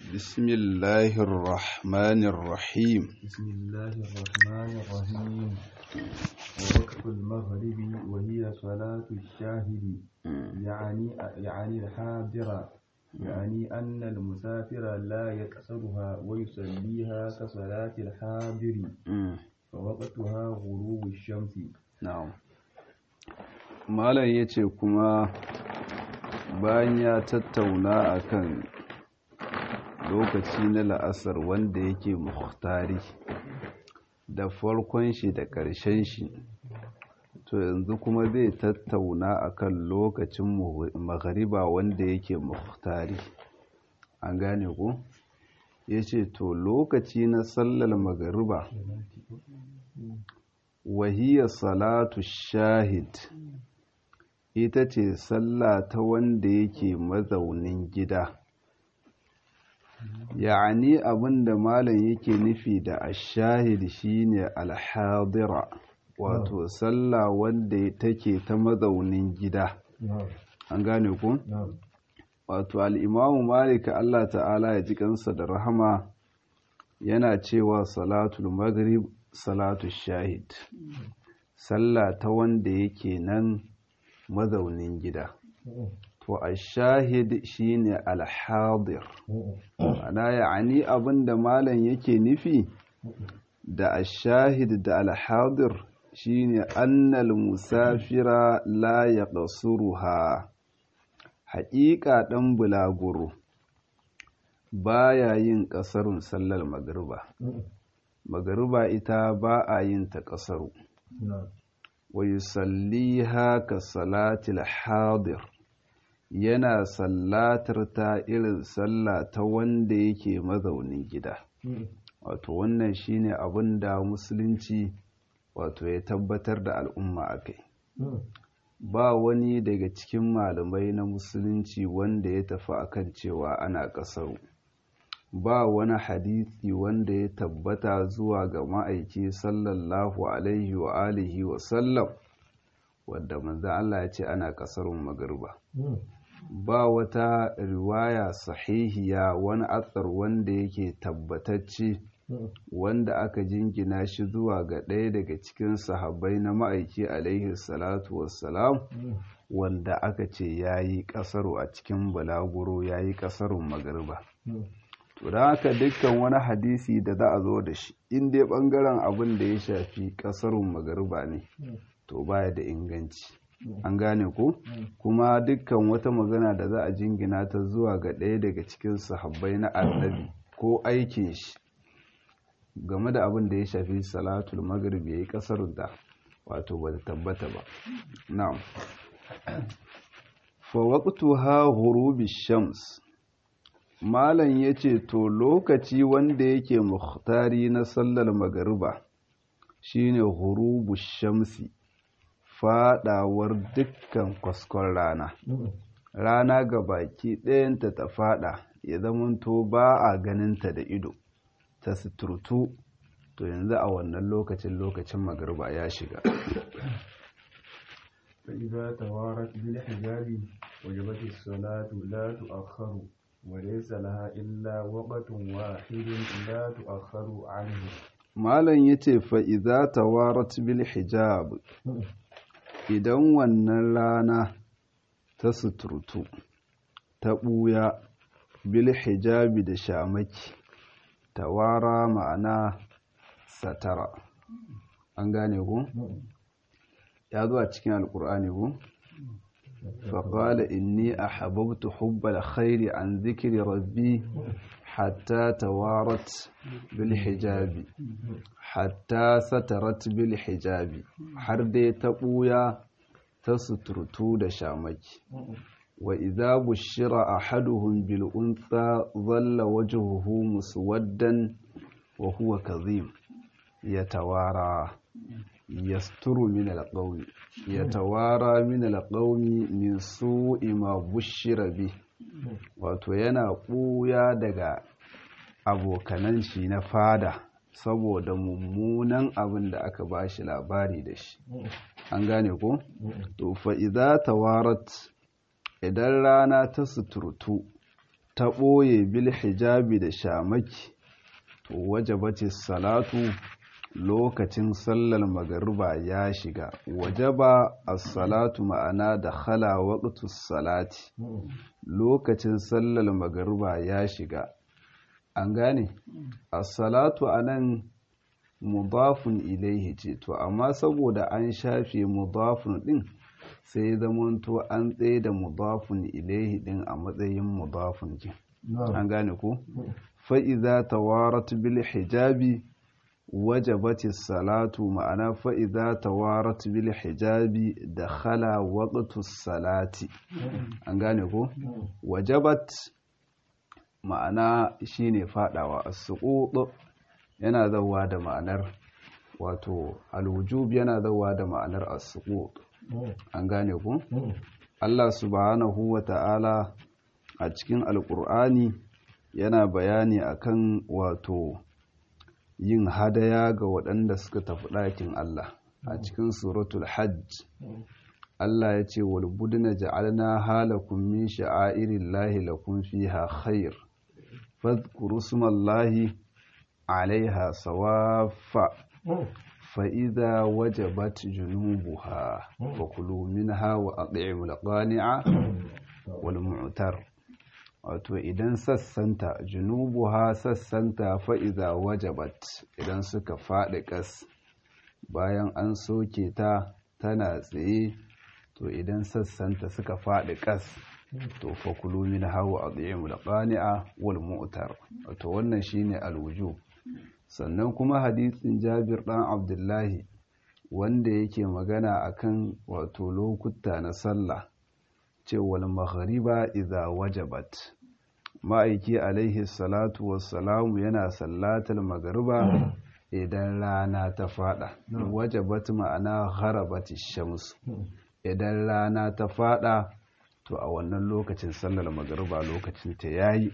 بسم الله الرحمن الرحيم بسم الله الرحمن الرحيم ووقت المغرب وهي صلاة الشاهد يعني يعني الحاضر يعني أن المسافر لا يكسرها ويصليها كصلاة الحاضر فوقتها غروب الشمس na'am malam yace kuma bayan ya tattauna akan lokaci na la'asar wanda yake muhtari da farkon shi da ƙarshen shi to yanzu kuma zai tattauna akan lokacin maghariba wanda yake muhtari an gane ku yace to lokaci na sallar maghariba wahiyar salatu shahid ita ce sallah ta wanda yake mazaunin gida ya'ani abinda malam yake nufi da ashahid shine alhadira wato sallah wanda take ta mazaunin gida an gane ku wato al'imamu malik Allah ta'ala ya ji kansa da rahama yana cewa salatul maghrib salatu shahid sallah ta wanda yake nan mazaunin gida to a shahid shine alhadir ana ya'ani abinda malam yake nufi da ashahid da alhadir shine annal musafira la yaqsuruha haƙiƙa ɗan bulaguro baya yin ƙasarun sallar magriba magariba ita ba a yin ta ƙasaru wa yusalliha ka salatil hadir yana sallatar ta irin sallah ta wanda yake mazaunin gida wato wannan shine abin da musulunci wato ya tabbatar da al'umma a kai ba wani daga cikin malamai na musulunci wanda ya tafi akan cewa ana ƙasaru ba wani hadisi wanda ya tabbata zuwa ga ma'aiki sallallahu alaihi wa alihi wa sallam wadda manzan Allah ya ce ana kasarun magarba ba wata riwaya sahihiya wani atsar wanda yake tabbatacce wanda aka jingina shi zuwa ga ɗaya daga cikin sahabbai na ma'aiki alaihi salatu wassalam wanda aka ce ya yi ƙasaru a cikin balaguro ya yi ƙasarun magarba to da haka dukkan wani hadisi da za a zo da shi in dai bangaren abin da ya shafi kasarun magariba ne to baya da inganci an gane ko kuma dukkan wata magana da za a jingina ta zuwa ga ɗaya daga cikin sahabbai na annabi ko aikin shi game da abin da ya shafi salatul maghrib yayi kasarun da wato ba ta tabbata ba na'am fa waqtuha ghurubi shams Malam ya ce, To, lokaci wanda yake muhtari na sallar magariba shi ne hurubu shamsi, faɗawar dukkan kwaskon rana. Rana ga baki ɗayanta ta faɗa, ya zamanto ba a ganinta da ido, ta suturtu, to yanzu a wannan lokacin lokacin magariba ya shiga. فإذا توارت بالحجاب وجبت الصلاة لا تؤخر وليس لها إلا وقت واحد لا تؤخر عنه malam yace fa idza tawarat bil hijab idan wannan rana ta suturtu ta buya bil hijabi da shamaki tawara ma'ana satara an gane ku ya zo a cikin alkur'ani ku فقال إني أحببت حب الخير عن ذكر ربي حتى توارت بالحجاب حتى سترت بالحجاب حردي تقويا تسترتو دشامك وإذا بشر أحدهم بالأنثى ظل وجهه مسودا وهو كظيم يتوارى يستر من القوم يتوارى من القوم من سوء ما بشر به wato yana ɓuya daga abokanan shi na fada saboda mummunan abin da aka ba shi labari da shi an gane ko to fa idza tawarat idan rana ta suturtu ta ɓoye bil hijabi da shamaki to wajabati salatu lokacin sallar magariba ya shiga wajaba as-salatu ma'ana da khala waqtus salati lokacin sallar magariba ya shiga an gane as-salatu anan mudafun ilaihi ce to amma saboda an shafe mudafun din sai zamanto an tsaye da mudafun ilaihi din a matsayin mudafun kin an gane ko fa'iza tawarat bil hijabi wajabati salatu ma'ana fa'iza tawarat bil hijabi da khala waqtu salati an gane ko wajabat ma'ana shine fadawa as-suqut yana zawa da ma'anar wato al-wujub yana zawa da ma'anar as-suqut an gane ku Allah subhanahu wa ta'ala a cikin alkur'ani yana bayani akan wato yin hadaya ga waɗanda suka tafi ɗakin Allah a cikin suratul hajj Allah ya ce wal budna ja'alna halakum min sha'airillahi lakum fiha khair fadhkuru smallahi 'alayha sawaffa فإذا وجبت جنوبها فكلوا منها وأطعموا القانع والمعتر wato idan sassanta junubuha sassanta fa'iza wajabat idan suka faɗi ƙas bayan an soke ta tana tsaye to idan sassanta suka faɗi ƙas to fakulu min hawa a tsaye mulƙani'a wal mu'tar wato wannan shine alwuju sannan kuma hadisin jabir ɗan abdullahi wanda yake magana akan wato lokuta na sallah cewal maghriba idza wajabat ma'aiki alaihi salatu wassalamu yana sallatar magariba idan rana ta fada wajabat ma'ana gharabati shams idan rana ta fada to a wannan lokacin sallar magariba lokacin ta yayi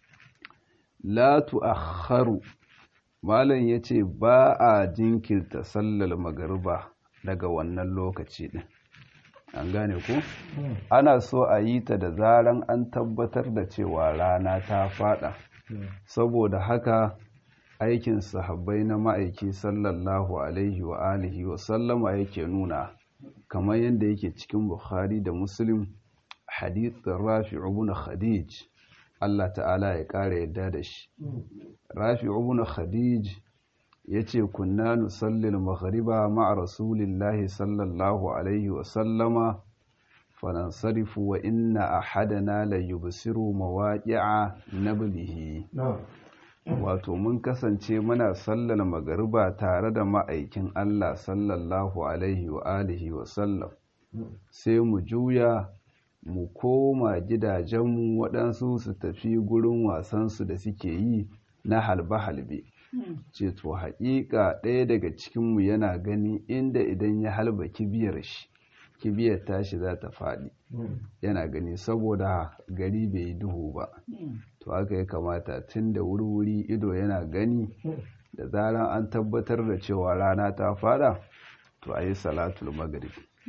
la tu'akhkharu malam yace ba a jinkirta sallar magariba daga wannan lokaci din an gane ku ana so a yi ta da zaran an tabbatar da cewa rana ta fada saboda haka aikin sahabbai na ma'aiki sallallahu alaihi wa alihi wa sallama yake nuna kamar yadda yake cikin bukhari da muslim hadithin rafi ibn khadij Allah ta'ala ya ƙara yadda da shi rafi ibn khadij ya ce kunna nusallil maghriba ma'a rasulillahi sallallahu alaihi wasallama fanansarifu wa inna ahadana la yubsiru mawaqi'a nablihi wato mun kasance muna sallar magariba tare da ma'aikin Allah sallallahu alaihi wa alihi wa sallam sai mu juya mu koma gidajenmu waɗansu su tafi gurin wasansu da suke yi na halbe-halbe ce to haƙiƙa ɗaya daga cikinmu yana gani inda idan ya halba kibiyar shi kibiyar tashi za ta faɗi yana gani saboda gari bai yi duhu ba to haka ya kamata tun da wuri-wuri ido yana gani da zaran an tabbatar da cewa rana ta fada to a yi salatul magrib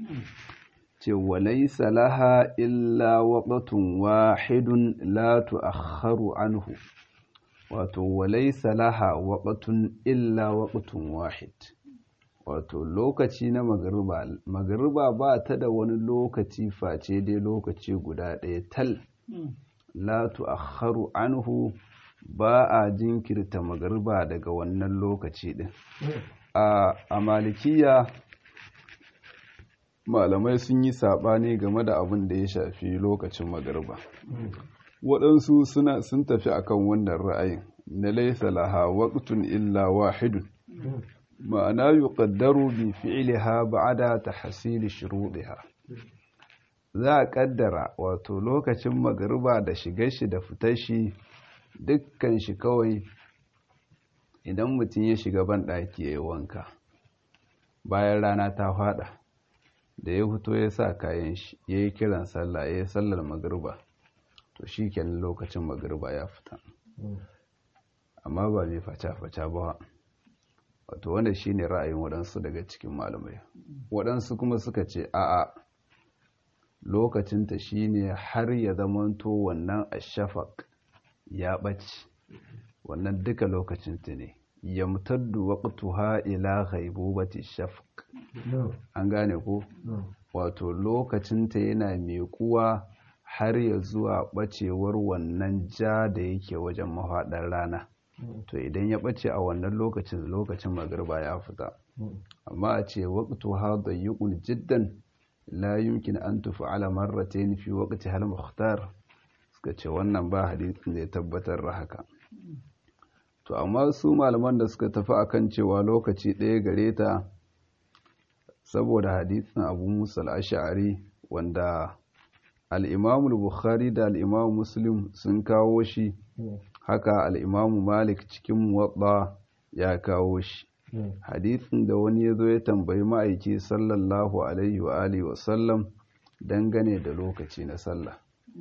ce walai salaha illa waƙatun wahidun la tu'akhkharu anhu wato walai salaha waƙatun illa waƙatun wahid wato lokaci na magariba magariba ba ta da wani lokaci face dai lokaci guda ɗaya tal la tu'akhkharu anhu ba a jinkirta magariba daga wannan lokaci ɗin a malikiya malamai sun yi saɓani game da abin da ya shafi lokacin magariba waɗansu suna sun tafi akan wannan ra'ayin na laisa laha waqtun illa wahidun ma'ana yuqaddaru bi fi'liha ba'da tahsil shuruɗiha za a kaddara wato lokacin magariba da shigar shi da fitar shi dukkan shi kawai idan mutum ya shiga ban ɗaki ya yi wanka bayan rana ta fada da ya fito ya sa kayan shi ya yi kiran sallah ya yi sallar magariba to shi kenan lokacin magariba ya fita amma ba mai faca-faca ba wato wanda shi ne ra'ayin waɗansu daga cikin malamai waɗansu kuma suka ce a'a lokacinta shi ne har ya zamanto wannan ashafak ya ɓace wannan duka lokacin ta ne yamtaddu waqtuha ila ghaibubati shafq an gane ko wato lokacin ta yana miƙuwa har ya zuwa ɓacewar wannan ja da yake wajen mafaɗar rana to idan ya ɓace a wannan lokacin lokacin magarba ya fita amma a ce waqtu ha dayyqun jiddan la yumkin an tuf'ala marratayn fi waqti hal mukhtar suka ce wannan ba hadisin da ya tabbatar da haka to amma su malaman da suka tafi akan cewa lokaci ɗaya gare ta saboda hadisin Abu Musa al-Ash'ari wanda al-Imam al-Bukhari da al-Imam Muslim sun kawo shi haka al'imamu malik cikin muwaɗa ya kawo shi hadithin da wani ya zo ya tambayi ma'aiki sallallahu alaihi wa alihi wasallam dangane da lokaci na sallah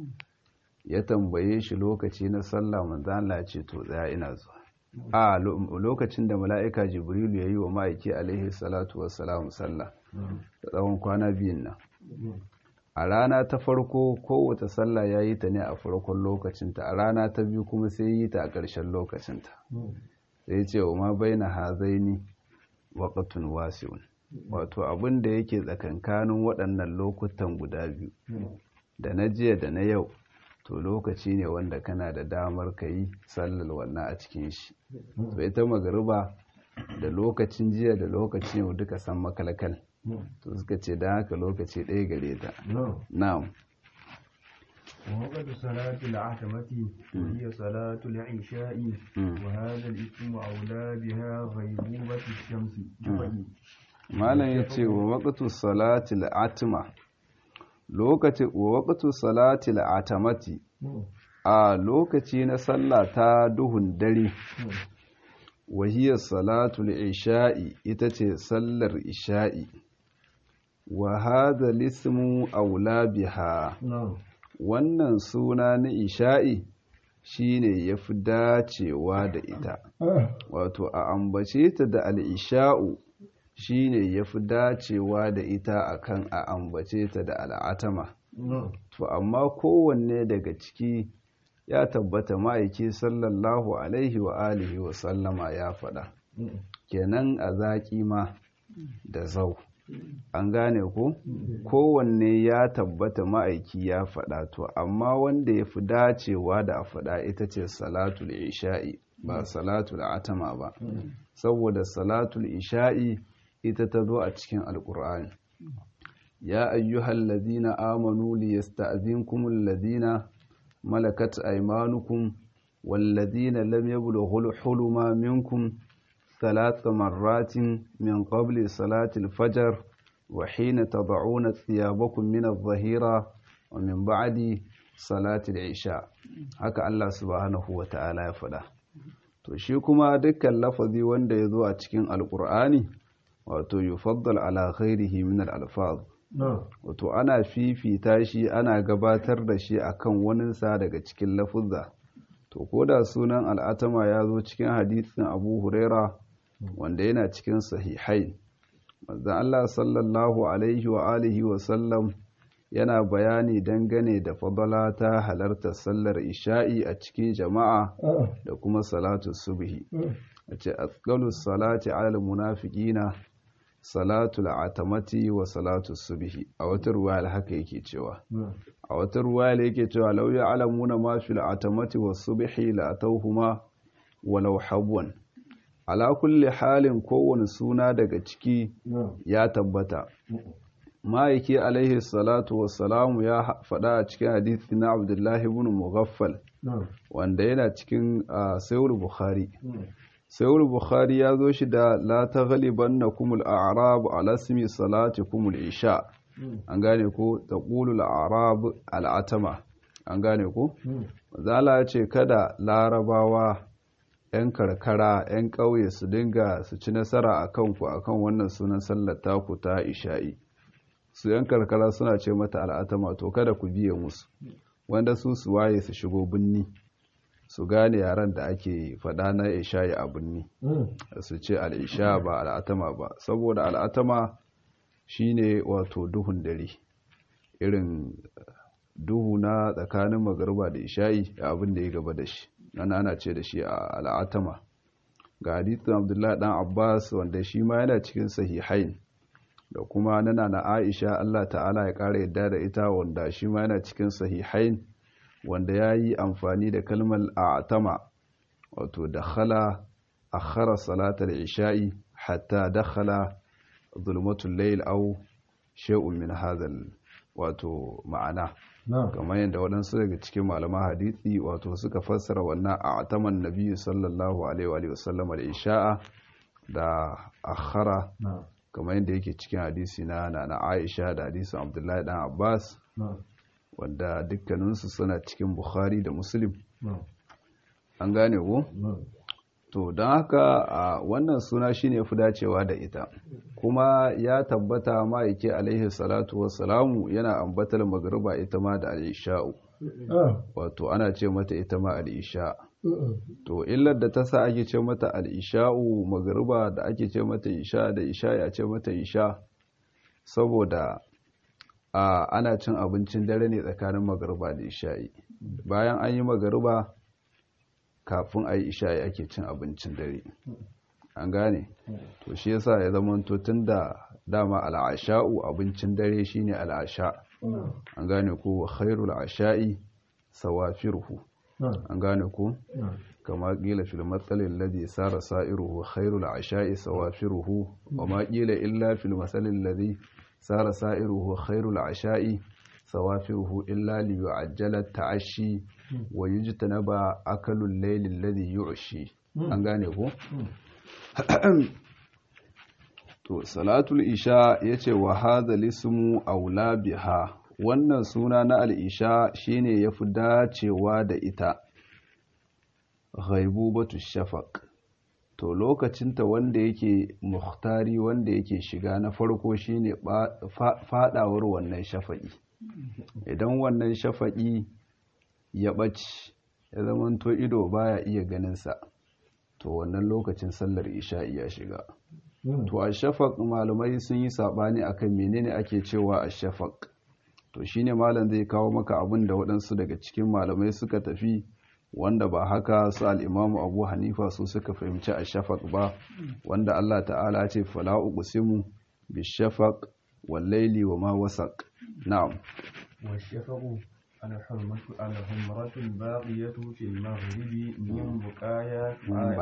ya tambaye shi lokaci na sallah manzala ce to tsaya ina zuwa a lokacin da mala'ika jibrilu ya yi wa ma'aiki alaihi salatu wasalam sallah da tsawon kwana biyun nan a rana ta farko kowace sallah ya yi ta ne a farkon lokacinta a rana ta biyu kuma sai yi ta a ƙarshen lokacinta sai ce wa ma bai na hazaini waƙatun wasiun wato abin da yake tsakankanin waɗannan lokutan guda biyu da na jiya da na yau to lokaci ne wanda kana da damar ka yi sallar wannan a cikin shi to ita magariba da lokacin jiya da lokacin yau duka san makalkal to suka ce da haka lokaci ɗaya gare ta na'am ووقت صلاة العتمة وهي صلاة العشاء وهذا الاسم أولى بها غيبوبة الشمس malam ya ce wa waƙatu salatil atima lokaci wa waƙatu salatil atamati a lokaci na sallah ta duhun dare wahiyar salatul isha'i ita ce sallar isha'i wa hadha lismu aula biha wannan suna na isha'i shine yafi dacewa da ita wato a ambace ta da al'isha'u shine yafi dacewa da ita akan a ambace ta da al'atama to amma kowanne daga ciki ya tabbata ma'aiki sallallahu alaihi wa alihi wa sallama ya faɗa kenan a zaƙi ma da zau an gane ko kowanne ya tabbata ma'aiki ya faɗa to amma wanda ya fi dacewa da a faɗa ita ce salatul isha'i ba salatul atama ba saboda salatul isha'i ita ta zo a cikin alƙur'ani ya ayyuhal ladina amanu liyasta'zinkumul ladina malakat aymanukum والذين لم يبلغوا الحلم منكم ثلاث مرات من قبل صلاة الفجر وحين تضعون ثيابكم من الظهيرة ومن بعد صلاة العشاء haka Allah subhanahu wa ta'ala ya faɗa to shi kuma dukkan lafazi wanda ya zo a cikin alƙur'ani wato yufaddal ala ghairihi min al-alfaz wato ana fifita shi ana gabatar da shi akan waninsa daga cikin lafuzza to ko da sunan al'atama ya zo cikin hadisin abu huraira wanda yana cikin sahihai manzon Allah sallallahu alaihi wa alihi wa sallam yana bayani dangane da fadala ta halartar sallar isha'i a cikin jama'a da kuma salatu subhi a ce asqalus salati alal munafiqina salatul atamati wa salatu subhi a wata ruwaya haka yake cewa a wata ruwaya yake cewa law ya'lamuna ma fil atamati was subhi la atawhuma walau habwan ala kulli halin kowane suna daga ciki ya tabbata ma'aiki alaihi salatu wassalamu ya faɗa a cikin hadithi na abdullahi ibn mughaffal wanda yana cikin sayar bukhari sayar bukhari ya zo shi da la ta galiban na kumul a'rab ala simi salati kumul isha an gane ko ta ƙulul a'rab al'atama an gane ko zala ce kada larabawa 'yan karkara 'yan ƙauye su dinga su ci nasara a kanku a kan wannan sunan sallar taku ta isha'i su 'yan karkara suna ce mata al'atama to kada ku biye musu wanda su su waye su shigo binni su gane yaren da ake faɗa na isha'i a binni su ce al'isha ba al'atama ba saboda al'atama shine wato duhun dare irin duhu na tsakanin magarba da isha'i abin da ya gaba da shi nan ana ce da shi a al'atama ga hadithin abdullahi dan abbas wanda shi ma yana cikin sahihain da kuma nana na aisha allah ta'ala ya ƙara yadda da ita wanda shi ma yana cikin sahihain wanda ya yi amfani da kalmar a'tama wato dakhala akhara salatar isha'i hatta dakhala zulmatul layl aw shay'un min hadhal wato ma'ana kamar yadda waɗansu daga cikin malaman hadisi wato suka fassara wannan a'taman nabiyyu sallallahu alaihi wa sallam al-isha'a da akhara kamar yadda yake cikin hadisi na na Aisha da hadisin Abdullahi dan Abbas wanda dukkaninsu suna cikin Bukhari da Muslim an gane ko to don haka a wannan suna shine fi dacewa da ita kuma ya tabbata ma'aike alaihi salatu wassalamu yana ambatar magriba ita ma da al'isha'u wato ana ce mata ita ma al'isha to illar da ta sa ake ce mata al'isha'u magriba da ake ce mata isha da isha ya ce mata isha saboda a ana cin abincin dare ne tsakanin magriba da isha'i bayan an yi magriba kafin a yi isha'i ake cin abincin dare an gane to shi yasa ya zama tun da dama al'asha'u abincin dare shine al'asha an gane ko khairul asha'i sawafirhu an gane ko kama qila fil matsalin alladhi sara sa'iruhu khairul asha'i sawafirhu wa ma qila illa fil masalin alladhi sara sa'iruhu khairul asha'i sawafiruhu illa li yu'ajjala ta'ashi wa yujtanaba akalul layli alladhi yu'shi an gane ko to salatul isha yace wa hadha lismu aula biha wannan suna na al-isha shine yafi dacewa da ita ghaibubatu shafaq to lokacinta wanda yake muhtari wanda yake shiga na farko shine fadawar wannan shafa'i idan wannan shafa'i ya ɓaci ya zamanto ido baya iya ganinsa to wannan lokacin sallar isha'i ya shiga to a shafaq malamai sun yi saɓani akan menene ake cewa a shafaq to shine malam zai kawo maka abin da waɗansu daga cikin malamai suka tafi wanda ba haka su al'imamu abu hanifa su suka fahimci a shafaq ba wanda allah ta'ala ce fala uqsimu bi shafaq wal laili wa ma wasaq na'am والشفق الحمرة الحمرة الباقية في المغرب من بقايا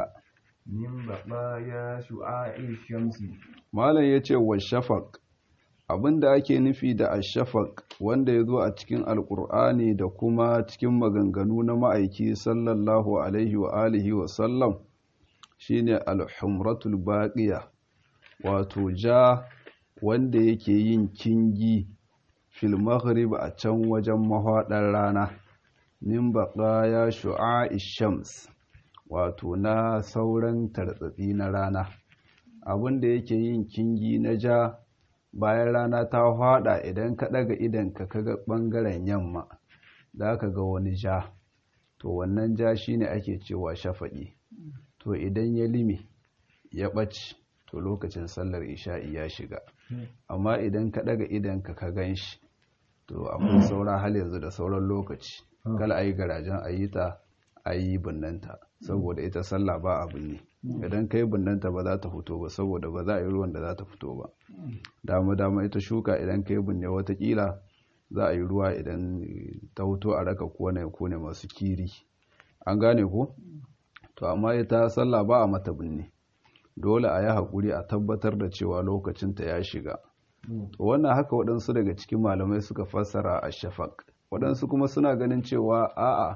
من بقايا شعاع الشمس malam yace wa shafaq abinda ake nufi da ashafaq wanda ya zo a cikin alkur'ani da kuma cikin maganganu na ma'aiki sallallahu alaihi wa alihi wa sallam shine alhumratul baqiya wato ja wanda yake yin kingi fil maghrib a can wajen mahaɗar rana min baqaya shu'a'i shams wato na sauran tartsatsi na rana abinda yake yin kingi na ja bayan rana ta hada idan ka daga idan ka kaga bangaren yamma za ka ga wani ja to wannan ja shine ake cewa shafa'i to idan ya limi ya ɓaci to lokacin sallar isha'i ya shiga amma idan ka daga idan ka ka gan shi to akwai saura hal yanzu da sauran lokaci kala a yi garajen a yi ta a yi binnanta saboda ita sallah ba abin ne idan ka yi binnanta ba za ta fito ba saboda ba za a yi ruwan da za ta fito ba dama dama ita shuka idan ka yi binne watakila za a yi ruwa idan ta fito a raka kone kone masu kiri an gane ko to amma ita sallah ba a mata binne dole a yi haƙuri a tabbatar da cewa lokacinta ya shiga to wannan haka waɗansu daga cikin malamai suka fassara a shafak waɗansu kuma suna ganin cewa a'a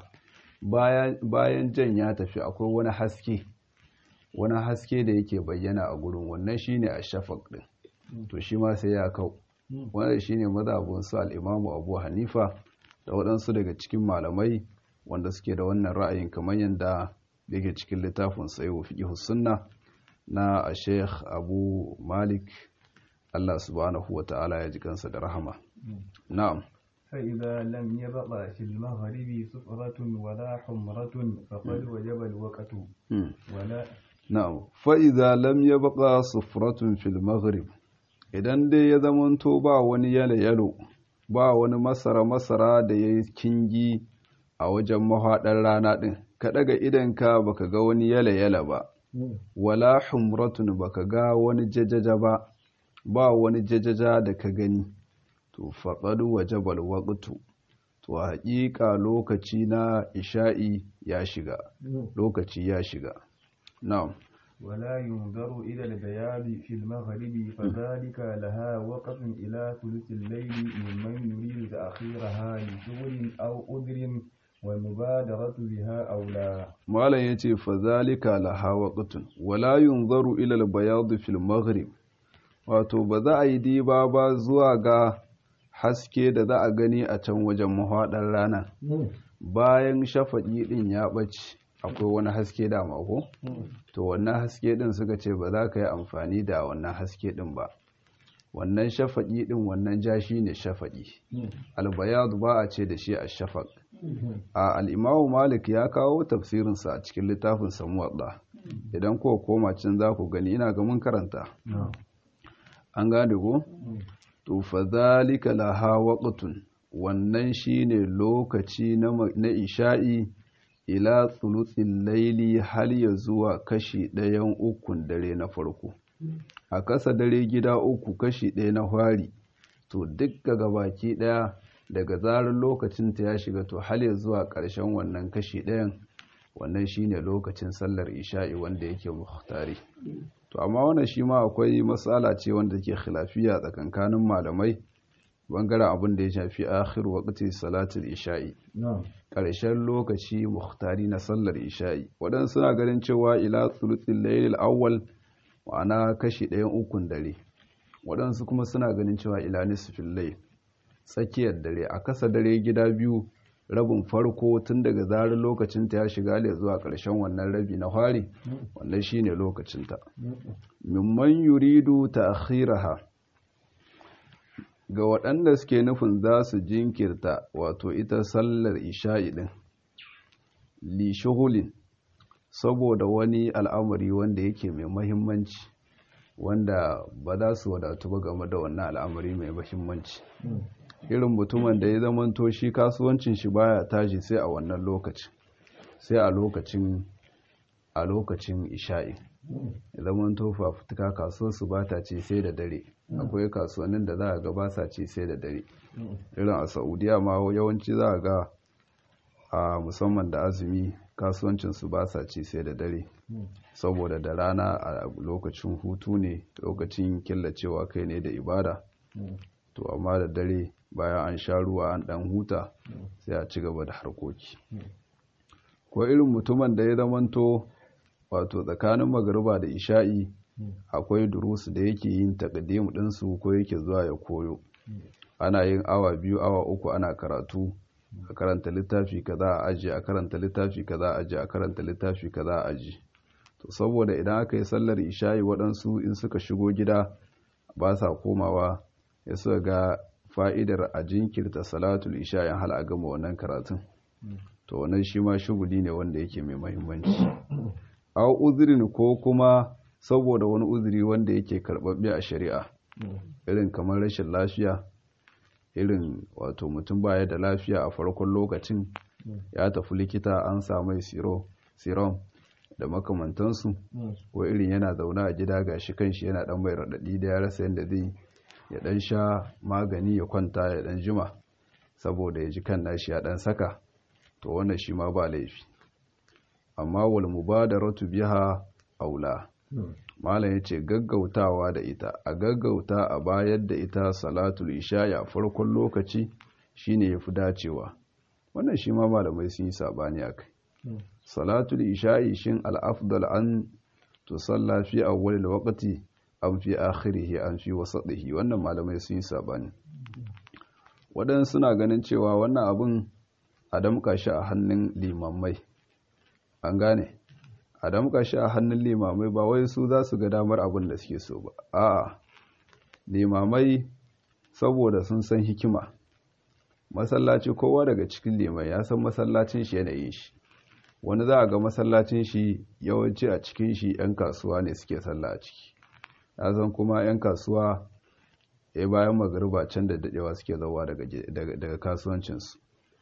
bayan jan ya tafi akwai wani haske wani haske da yake bayyana a gurin wannan shine a shafak din to shi ma sai ya kau wannan shine mazhabin su al-Imam Abu Hanifa da waɗansu daga cikin malamai wanda suke da wannan ra'ayin kamar yadda yake cikin littafin Sayyid Fiqh Sunna na Sheikh Abu Malik Allah subhanahu wa ta'ala ya ji kansa da rahama na'am فإذا لم يبق في المغرب صفرة ولا حمرة فقد وجب الوقت ولا na'am fa idza lam yabqa sufratun fil maghrib idan dai ya zamanto ba wani yalo yalo ba wani masara masara da yayi kingi a wajen mahaɗar rana din ka daga idanka baka ga wani yala yala ba wala humratun baka ga wani jajaja ba ba wani jajaja da ka gani to faqad wajaba alwaqtu to haƙiƙa lokaci na isha'i ya shiga lokaci ya shiga na'am ولا ينظر إلى البياض في المغرب فذلك لها وقت إلى ثلث الليل ممن يريد تأخيرها لشغل أو أذر والمبادرة بها أو لا malam yace fazalika laha waqtun wala yunzaru ila al-bayad fil maghrib wato ba za a yi diba ba zuwa ga haske da za a gani a can wajen mahaɗar rana bayan shafaƙi ɗin ya ɓace akwai wani haske da mako to wannan haske ɗin suka ce ba za ka yi amfani da wannan haske ɗin ba wannan shafaƙi ɗin wannan ja shi ne shafaƙi albayadu ba a ce da shi a shafaƙ a al'imamu malik ya kawo tafsirinsa a cikin littafin samuwaɗa idan ko koma can za ku gani ina ga mun karanta an gane ko to fa zalika laha waqtun wannan shine lokaci na isha'i ila thuluthil laili har ya zuwa kashi ɗayan ukun dare na farko a kasa dare gida uku kashi ɗaya na hwari to duk daga baki ɗaya daga zarar lokacin ta ya shiga to har ya zuwa ƙarshen wannan kashi ɗayan wannan shine lokacin sallar isha'i wanda yake muhtari to amma wannan shi ma akwai matsala ce wanda ke khilafiya tsakankanin malamai bangaren abin da ya shafi akhir waqti salatul isha'i ƙarshen lokaci muhtari na sallar isha'i waɗansu suna ganin cewa ila thuluthil layl awwal ma'ana kashi ɗayan ukun dare waɗansu kuma suna ganin cewa ila nisfil layl tsakiyar dare a kasa dare gida biyu rabin farko tun daga zarar lokacinta ya shiga ne zuwa ƙarshen wannan rabi na fari wannan shine lokacinta mimman yuridu ta'khiraha ga waɗanda suke nufin za su jinkirta wato ita sallar isha'i din li shughulin saboda wani al'amari wanda yake mai mahimmanci wanda ba za su wadatu ba game da wannan al'amari mai mahimmanci irin mutumin da ya zamanto shi kasuwancin shi baya tashi sai a wannan lokacin sai a lokacin a lokacin isha'i ya zamanto fafutuka kasuwar su ba ta ce sai da dare akwai kasuwannin da za a ga ba sa ce sai da dare irin a saudiya ma yawanci za a ga a musamman da azumi kasuwancin su ba sa ce sai da dare saboda da rana a lokacin hutu ne lokacin killacewa kai ne da ibada to amma da dare bayan an sha ruwa an dan huta sai a ci gaba da harkoki ko irin mutumin da ya zamanto wato tsakanin magariba da isha'i akwai durusu da yake yin takaddimu ɗinsu ko yake zuwa ya koyo ana yin awa biyu awa uku ana karatu a karanta littafi kaza a aji a karanta littafi kaza a aji a karanta littafi kaza a aji to saboda idan aka yi sallar isha'i waɗansu in suka shigo gida ba sa komawa ya suka ga fa'idar a jinkirta salatul isha'in hal a gama wannan karatun to wannan shi ma shuguli ne wanda yake mai mahimmanci a uzurin ko kuma saboda wani uzuri wanda yake karɓaɓɓe a shari'a irin kamar rashin lafiya irin wato mutum baya da lafiya a farkon lokacin ya tafi likita an samai sirom da makamantansu ko irin yana zaune a gida gashi kanshi yana dan mai raɗaɗi da ya rasa yadda zai ya dan sha magani ya kwanta ya dan jima saboda ya ji kan nashi ya dan saka to wannan shi ma ba laifi amma wal mubadaratu biha aula malam yace gaggautawa da ita a gaggauta a bayar da ita salatul isha ya farkon lokaci shine yafi dacewa wannan shi ma malamai sun yi sabani akai salatul isha'i shin al-afdal an tusalla fi awwal al-waqti an fi akhirihi an fi wasatihi wannan malamai sun yi sabani waɗansu suna ganin cewa wannan abun a damƙa shi a hannun limammai an gane a damƙa shi a hannun limamai ba wai su za su ga damar abin da suke so ba a'a limamai saboda sun san hikima masallaci kowa daga cikin limai ya san masallacin shi yanayin shi wani za a ga masallacin shi yawanci a cikin shi 'yan kasuwa ne suke sallah a ciki ya san kuma 'yan kasuwa ya bayan magariba can da dadewa suke zauwa daga kasuwancinsu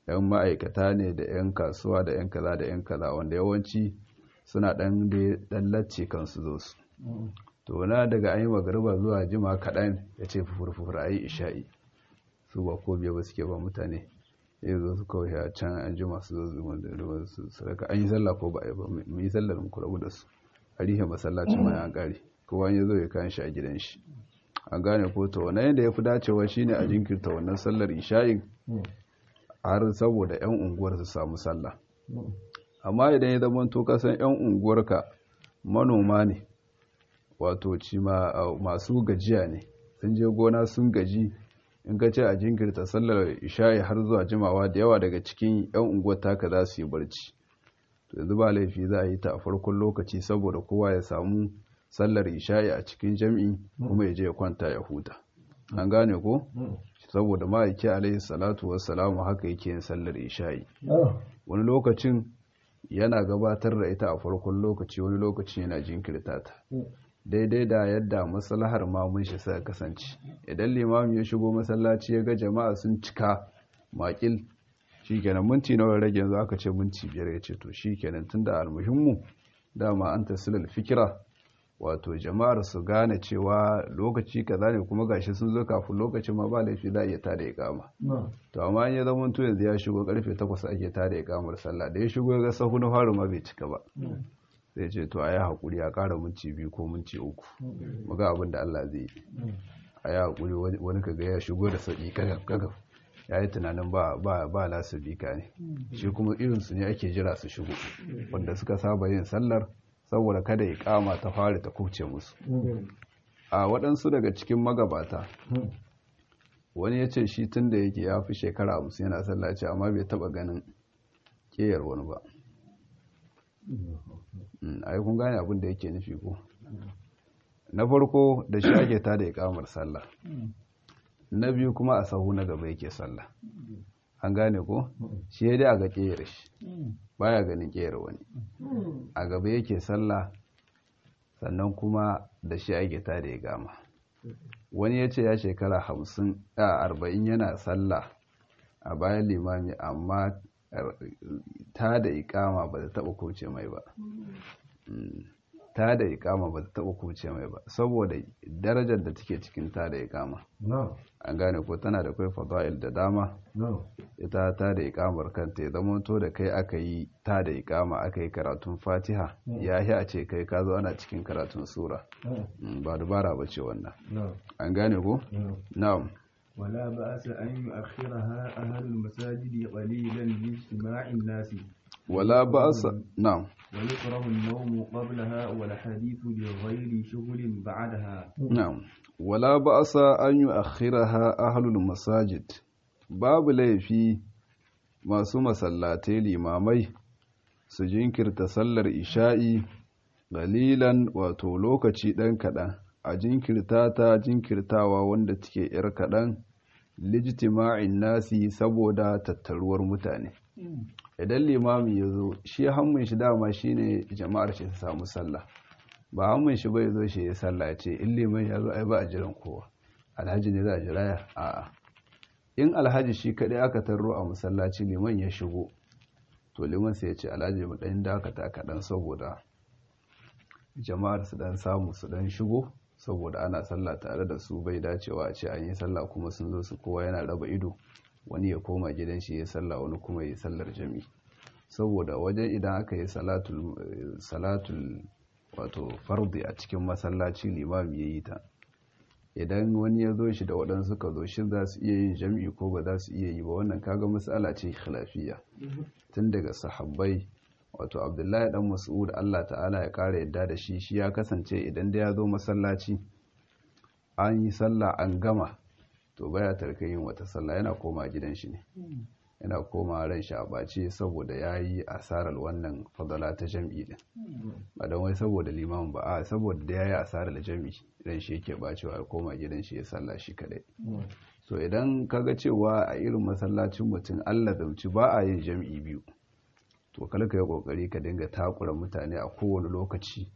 'yan ma'aikata ne da 'yan kasuwa da 'yan kaza da 'yan kaza wanda yawanci suna ɗan ɗan lacce kansu zo su to na daga an yi magariba zuwa jima kaɗan ya ce fufur a yi isha'i su ba ko biya ba suke ba mutane ya zo su kawai a can an jima su zo zuwa su sadaka an yi sallah ko ba a yi ba mu yi sallar mu kurabu da su a rihe masallacin ma ya ƙare kowa ya zo ya kayan shi a gidan shi an gane ko to wannan yadda ya fi dacewa shine a jinkirta wannan sallar isha'in har saboda 'yan unguwar su samu sallah amma idan ya zama to kasan 'yan unguwarka manoma ne wato ci masu gajiya ne sun je gona sun gaji in ka ce a jinkirta sallar isha'i har zuwa jimawa da yawa daga cikin 'yan unguwar taka za su yi barci to yanzu ba laifi za a yi ta a farkon lokaci saboda kowa ya samu sallar isha'i a cikin jam'i kuma ya je ya kwanta ya huta an gane ko saboda ma'aiki alaihi salatu wassalamu haka yake yin sallar isha'i wani lokacin yana gabatar da ita a farkon lokaci wani lokacin yana jinkirta ta daidai da yadda maslahar mamun shi suka kasance idan limami ya shigo masallaci ya ga jama'a sun cika makil shikenan minti nawa rage yanzu aka ce minti biyar ya ce to shikenan tunda almuhimmu dama an tasilal fikira wato jama'ar su gane cewa lokaci kaza ne kuma gashi sun zo kafin lokacin ma ba laifi za a iya tada ikama to amma ya zama to yanzu ya shigo karfe 8 ake tada ikamar sallah da ya shigo ya ga sahu na faru ma bai cika ba sai ce to a yi haƙuri a ƙara minti biyu ko minti uku muga abin da Allah zai yi a yi haƙuri wani ka ga ya shigo da sauƙi kagaf ya yi tunanin ba ba lasu bika ne shi kuma irinsu ne ake jira su shigo wanda suka saba yin sallar saboda kada ya kama ta fara ta kuce musu a waɗansu daga cikin magabata wani ya ce shi tun da yake ya fi shekara hamsin yana sallaci amma bai taɓa ganin ƙeyar wani ba ai kun gane abin da yake nufi ko na farko da shi ake tada ya kamar sallah na biyu kuma a sahu na gaba yake sallah an gane ko shi ya dai a ga ƙeyar shi baya ganin ƙeyar wani a gaba yake sallah sannan kuma da shi ake tada ya gama wani ya ce ya shekara hamsin a arba'in yana sallah a bayan limami amma ta da ikama ba ta taba kuce mai ba ta da ikama ba ta taba kuce mai ba saboda darajar da take cikin ta da ikama an gane ko tana da kai fada'il da dama ita ta da ikamar kanta ya zama to da kai aka yi ta da ikama aka yi karatun fatiha ya yi a ce kai ka zo ana cikin karatun sura ba dubara ba ce wannan an gane ko na'am ولا بأس أن يؤخرها أهل المساجد قليلا لاجتماع الناس ولا بأس نعم ويكره النوم قبلها والحديث بغير شغل بعدها نعم ولا بأس أن يؤخرها أهل المساجد باب laifi masu masallatai limamai su jinkirta sallar isha'i galilan wato lokaci ɗan kaɗan a jinkirta ta jinkirtawa wanda take ‘yar kaɗan lijtima'in nasi saboda tattaruwar mutane idan limami ya zo shi hannun shi dama shi ne jama'ar shi ta samu sallah ba hannun shi bai zo shi ya sallah ce in liman ya zo ai ba a jiran kowa alhaji ne za a jira ya a'a in alhaji shi kaɗai aka tarro a masallaci liman ya shigo to liman sai ya ce alhaji mu ɗan dakata kaɗan saboda jama'ar su ɗan samu su ɗan shigo saboda ana sallah tare da su bai dacewa a ce an yi sallah kuma sun zo su kowa yana raba ido wani ya koma gidan shi ya sallah wani kuma ya sallar jami saboda wajen idan aka yi salatul wato fardi a cikin masallaci limami ya yi ta idan wani ya zo shi da waɗansu ka zo shi za su iya yin jami'i ko ba za su iya yi ba wannan kaga matsala ce khilafiya tun daga sahabbai wato abdullahi dan mas'ud Allah ta'ala ya kara yadda da shi shi ya kasance idan da ya zo masallaci an yi sallah an gama to baya tarka yin wata sallah yana koma gidan shi ne yana koma ran shi a bace saboda ya yi asarar wannan fadala ta jam'i din ba don wai saboda liman ba a saboda da ya yi asarar jam'i ran shi yake bacewa ya koma gidan shi ya sallah shi kadai so idan kaga cewa a irin masallacin mutum Allah zamci ba a yin jam'i biyu to kala ka yi kokari ka dinga takura mutane a kowane lokaci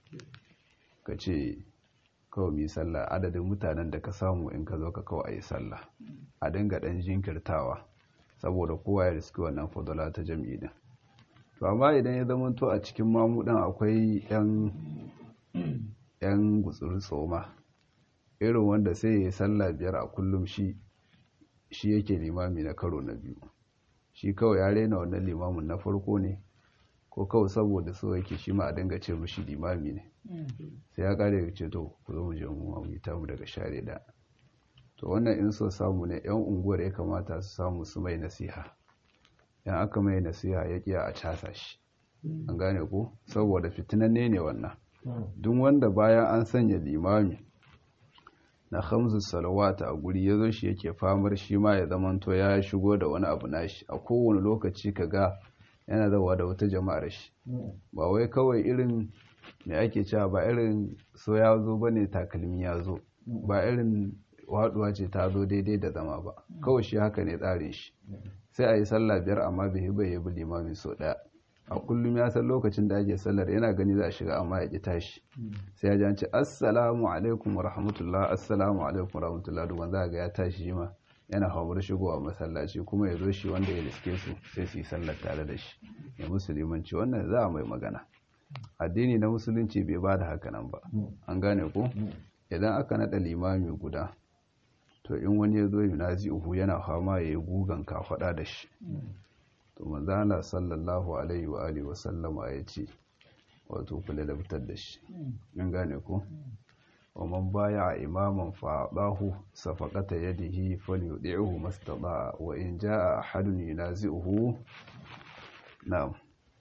ka ce kawai mai sallah adadin mutanen da ka samu in ka zo ka kawai a yi sallah a dinga dan jinkirtawa saboda kowa ya riski wannan fadala ta jam'i din to amma idan ya zama to a cikin mamudan akwai yan yan gutsuri tsoma irin wanda sai ya yi sallah biyar a kullum shi shi yake limami na karo na biyu shi kawai ya rena wannan limamin na farko ne ko kawai saboda so yake shi ma a dinga ce mushi limami ne sai ya kare ya ce to ku zo mu je mu mu ta mu daga share da to wannan in so samu ne yan unguwar ya kamata su samu su mai nasiha yan aka mai nasiha ya kiya a casa shi an gane ko saboda fitinanne ne wannan duk wanda bayan an sanya limami na hamsu salawata a guri ya zo shi yake famar shi ma ya zamanto ya shigo da wani abu nashi a kowane lokaci ka ga yana zawa da wata jama'ar shi ba wai kawai irin mai ake cewa ba irin so ya zo ba ne takalmi ya zo ba irin waduwa ce ta zo daidai da zama ba kawai shi haka ne tsarin shi sai a yi sallah biyar amma bai bai ya bi limamin so daya a kullum ya san lokacin da ake sallar yana gani za a shiga amma ya ki tashi sai ya janci assalamu alaikum wa rahmatullah assalamu alaikum wa rahmatullah duk wanda ga ya tashi shi ma yana hawar shigowa masallaci kuma ya zo shi wanda ya riske su sai su yi sallar tare da shi ya musulmanci wannan za a mai magana addini na musulunci bai ba da haka nan ba an gane ko idan aka naɗa limami guda to in wani ya zo yunazi uhu yana fama ya yi gugan kafaɗa da shi to manzana sallallahu alaihi wa alihi wa sallama ya ce wato kula da fitar da shi in gane ko wa man baya imaman fa dahu safaqata yadihi falyudihu mastata wa in jaa ahadun yunazi'uhu na'am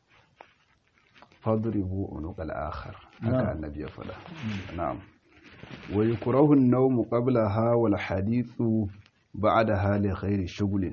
fadribu unuqal akhar haka annabi ya faɗa na'am wa yukrahu an-nawm qablaha wal hadithu ba'daha li ghairi shughlin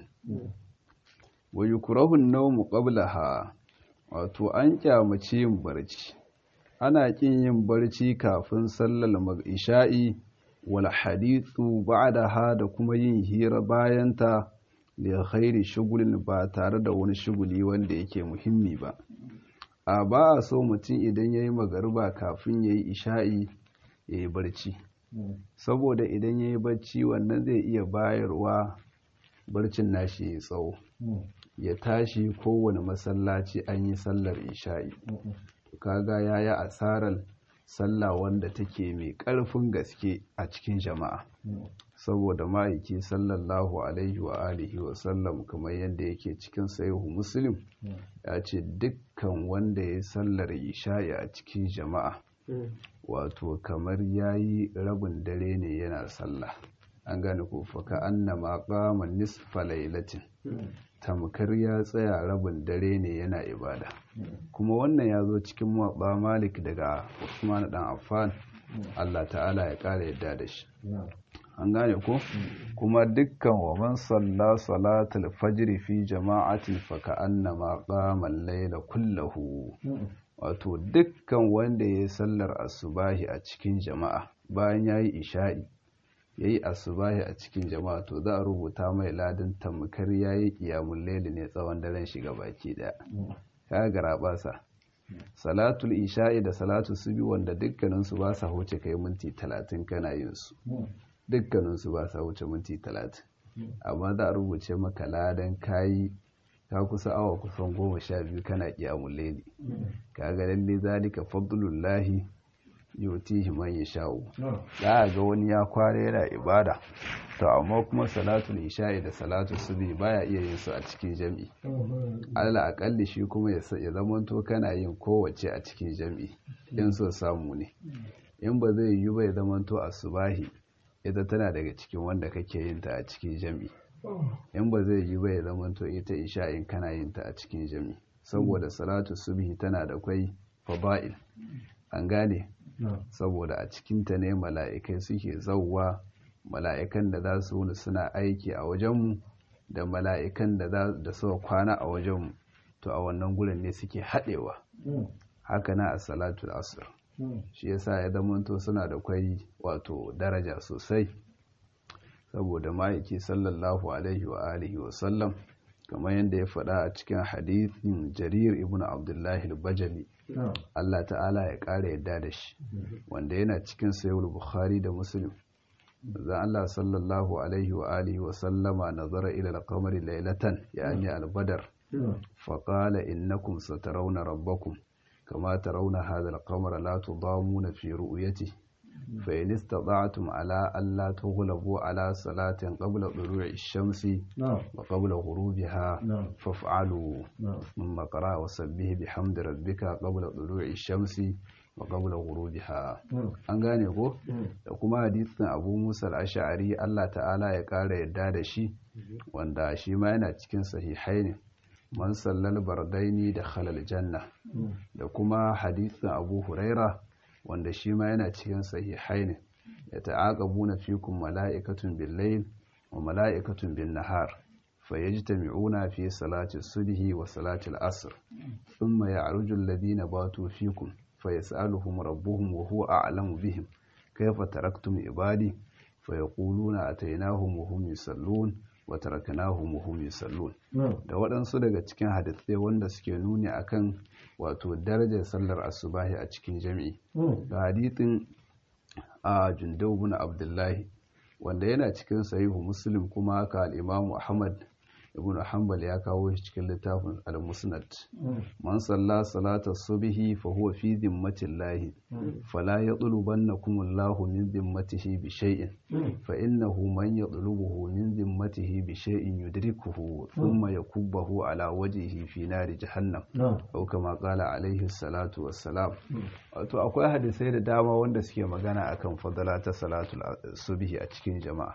wa yukrahu an-nawm qablaha wato an kyamace yin barci ana kin yin barci kafin sallar isha'i wal hadithu ba'daha da kuma yin hira bayan ta li ghairi shughlin ba tare da wani shuguli wanda yake muhimmi ba a ba a so mutum idan yayi magariba kafin yayi isha'i yayi barci saboda idan yayi barci wannan zai iya bayarwa barcin nashi yayi tsawo ya tashi kowane masallaci an yi sallar isha'i kaga ya yi asarar sallah wanda take mai ƙarfin gaske a cikin jama'a saboda ma'aiki sallallahu alaihi wa alihi wa sallam kamar yadda yake cikin sayihu muslim ya ce dukkan wanda ya yi sallar isha'i a cikin jama'a wato kamar ya yi rabin dare ne yana sallah an gane ko faka annama qama nisfa lailatin tamkar ya tsaya rabin dare ne yana ibada kuma wannan ya zo cikin muwatsa malik daga usman dan affan Allah ta'ala ya kara yadda da shi an gane ko kuma dukkan wa man salla salatul fajr fi jama'atin fa ka'annama qama al-layla kullahu wato dukkan wanda yayi sallar asubahi a cikin jama'a bayan yayi isha'i ya yi asubahi a cikin jama'a to za a rubuta mai ladin tamkar ya yi ƙiyamun laili ne tsawon daren shiga baki ɗaya ka gara basa salatul isha'i da salatul subi wanda dukkaninsu ba sa huce kai minti talatin kana yin su dukkaninsu ba sa huce minti talatin amma za a rubuce maka ladan kayi ka kusa awa kusan goma sha biyu kana ƙiyamun laili ka ga lalle zalika fadlullahi yutihi man yasha'u za a ga wani ya kware yana ibada to amma kuma salatul isha'i da salatul subhi baya iya yin su a cikin jami'i Allah akalli shi kuma ya zamanto kana yin kowace a cikin jami'i in so samu ne in ba zai yi ba ya zamanto asubahi ita tana daga cikin wanda kake yin ta a cikin jami'i in ba zai yi ba ya zamanto ita isha'in kana yin ta a cikin jami'i saboda salatul subhi tana da kwai fada'il an gane saboda a cikinta ne mala'ikai suke zauwa mala'ikan da za su wuni suna aiki a wajenmu da mala'ikan da suka kwana a wajenmu to a wannan gurin ne suke haɗewa haka na a salatul asir shi yasa ya zamanto suna da kwai wato daraja sosai saboda ma'aiki sallallahu alaihi wa alihi wa sallam kamar yadda ya faɗa a cikin hadithin jarir ibn abdullahi al-bajali Allah ta'ala ya ƙara yadda da shi wanda yana cikin sayar bukhari da muslim zan Allah sallallahu alaihi wa alihi wa sallama nazara ila al-qamari laylatan yani al-badr fa qala innakum satarawna rabbakum kama tarawna hadha al-qamara la tudamuna fi ru'yatihi fa in istata'tum ala alla tughlabu ala salatin qabla tulu'i ash-shamsi wa qabla ghurubiha faf'alu thumma qara wa sabbih bihamdi rabbika qabla tulu'i ash-shamsi wa qabla ghurubiha an gane ko da kuma hadisin Abu Musa al-Ash'ari Allah ta'ala ya kara yadda da shi wanda shi ma yana cikin sahihaini man sallal bardaini da khalal janna da kuma hadisin Abu Huraira wanda shi ma yana cikin sahihaini ya ta'aqabuna fikum mala'ikatun bil-layl wa mala'ikatun bin-nahar fayajtami'una fi salati subhi wa salati al-asr thumma ya'ruju alladhina batu fikum فيسألهم ربهم وهو أعلم بهم كيف تركتم عبادي فيقولون أتيناهم وهم يصلون وتركناهم وهم يصلون da waɗansu daga cikin hadisai wanda suke nuni akan wato darajar sallar asubahi a cikin jami'i da hadithin a jundau bin abdullahi wanda yana cikin sahihu muslim kuma haka al-imamu ahmad ibn hanbal ya kawo shi cikin littafin al-musnad man salla salata subhi fa huwa fi dhimmatin lahi fala yatlubannakum Allahu min dhimmatihi bi shay'in fa innahu man yatlubuhu min dhimmatihi bi shay'in yudrikuhu thumma yakubbahu ala wajhihi fi nari jahannam aw kama qala alayhi salatu wassalam wato akwai hadisai da dama wanda suke magana akan fadala ta salatul subhi a cikin jama'a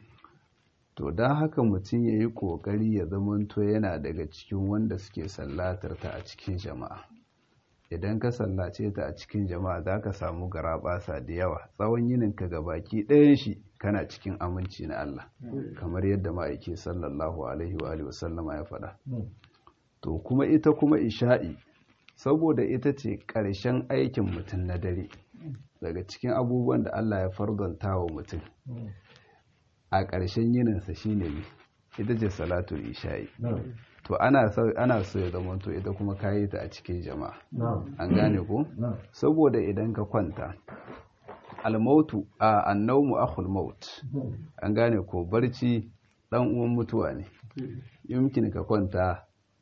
to don haka mutum ya yi ƙoƙari ya zamanto yana daga cikin wanda suke sallatar ta a cikin jama'a idan ka sallace ta a cikin jama'a za ka samu garaɓasa da yawa tsawon yinin ka ga baki ɗayan shi kana cikin aminci na Allah kamar yadda ma'aiki sallallahu alaihi wa sallama ya faɗa to kuma ita kuma isha'i saboda ita ce ƙarshen aikin mutum na dare daga cikin abubuwan da Allah ya fardanta wa mutum a ƙarshen yininsa shi ne ita ce salatul isha'i to ana so ya zama to ita kuma kayi ta a cikin jama'a an gane ko saboda idan ka kwanta almautu a annaumu akhul maut an gane ko barci dan uwan mutuwa ne yumkin ka kwanta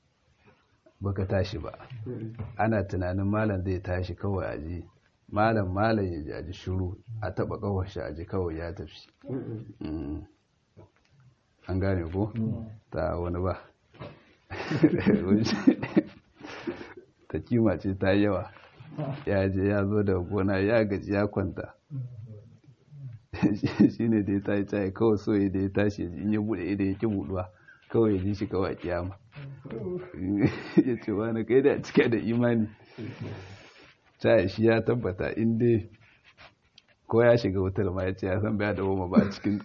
baka tashi ba ana tunanin malam zai tashi kawai aji malam malam ya jaji shuru a taba kawar shi aji kawai ya tafi an gane ko ta wani ba ta kima ce ta yawa ya je ya zo da gona ya gaji ya kwanta shi ne da ya tashi tsaye kawai so ya da ya tashi in ya bude idan ya ki buduwa kawai ya ji shi kawai kiyama ya ce wani kai da cike da imani caya shi ya tabbata inda ko ya shiga wutar ma ya ce ya san baya da goma ba a cikin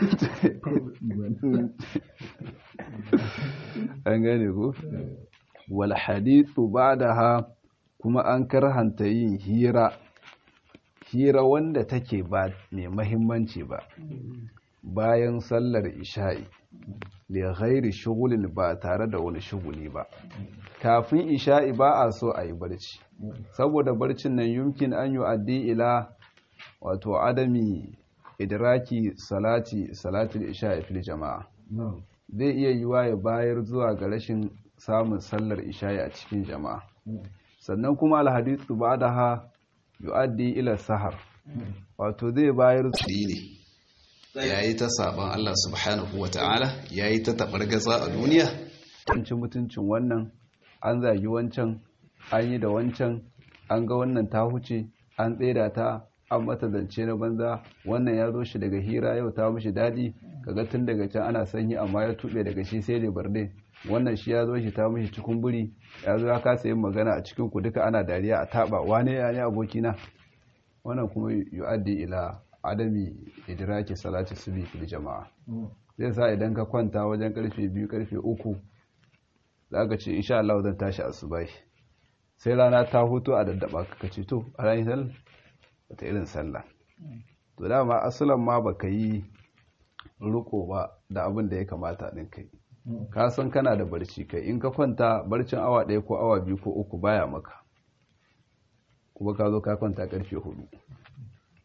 an gane ko wal hadithu ba'daha kuma an karhanta yin hira hira wanda take ba mai mahimmanci ba bayan sallar isha'i li ghairi shughulin ba tare da wani shuguli ba kafin isha'i ba a so a yi barci saboda barcin nan yumkin an yi addi ila wato adami idraki salati salatul isha'i fil jama'a zai iya yiwa ya bayar zuwa ga rashin samun sallar isha'i a cikin jama'a sannan kuma alhadithu ba'daha yu'addi ila sahar wato zai bayar ne yayi ta saban Allah subhanahu wata'ala yayi ta tabargaza a duniya mutuncin mutuncin wannan an zagi wancan an yi da wancan an ga wannan ta huce an tseda ta an mata zance na banza wannan ya zo shi daga hira yau ta mishi daɗi kaga tun daga can ana sanyi amma ya tuɓe daga shi sai da barde wannan shi ya zo shi ta mishi cikin buri ya zo ya kasa yin magana a cikin ku duka ana dariya a taɓa wane ya ne abokina wannan kuma yu'addi ila adami idraki salati subi fil jama'a zai sa idan ka kwanta wajen karfe biyu karfe uku za ka ce insha Allah zan tashi asubai sai rana ta hutu a daddaba ka ce to a ranar sallah wata irin sallah to dama asalan ma baka yi riko ba da abin da ya kamata din kai ka san kana da barci kai in ka kwanta barcin awa ɗaya ko awa biyu ko uku baya maka kuma ka zo ka kwanta karfe hudu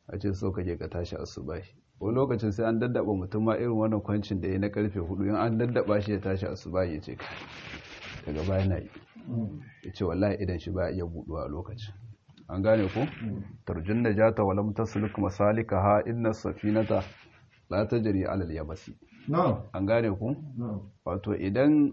a ce so kake ka tashi asubahi wani lokacin sai an daddaba mutum ma irin wannan kwancin da ya na karfe hudu in an daddaba shi ya tashi asubahi ya ce daga baya na yi ya ce wallahi idan shi ba iya buduwa a lokacin an gane ku tarjun da jata walam tasluk masalika ha inna safinata la tajri ala al-yabasi an gane ku wato idan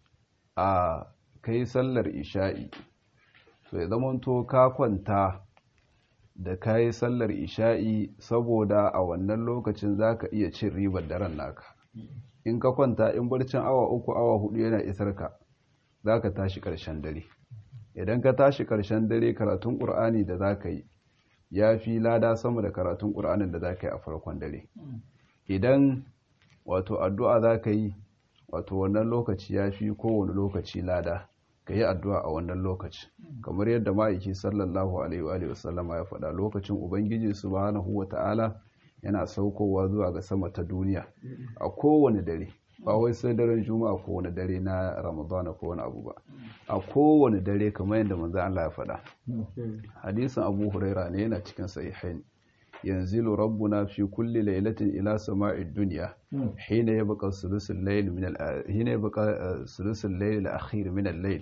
a kai sallar isha'i to ya zamanto ka kwanta da kayi sallar isha'i saboda a wannan lokacin zaka iya cin ribar daren naka in ka kwanta in barcin awa uku awa hudu yana isar ka zaka tashi karshen dare idan ka tashi karshen dare karatun qur'ani da zaka yi ya fi lada sama da karatun qur'anin da zaka yi a farkon dare idan wato addu'a zaka yi wato wannan lokaci ya fi kowane lokaci lada ka yi addu'a a wannan lokaci kamar yadda ma'aiki sallallahu alaihi wasallama ya faɗa lokacin ubangiji subhanahu wa ta'ala yana saukowa zuwa ga sama ta duniya a kowane dare ba wai sai daren juma'a ko wani dare na ramadana ko wani abu ba a kowane dare kamar yadda manzo Allah ya faɗa hadisin abu huraira ne yana cikin sahihain yanzilu rabbuna fi kulli lailatin ila sama'id dunya hina yabqa sulusul layl min al hina yabqa sulusul layl al-akhir min al-layl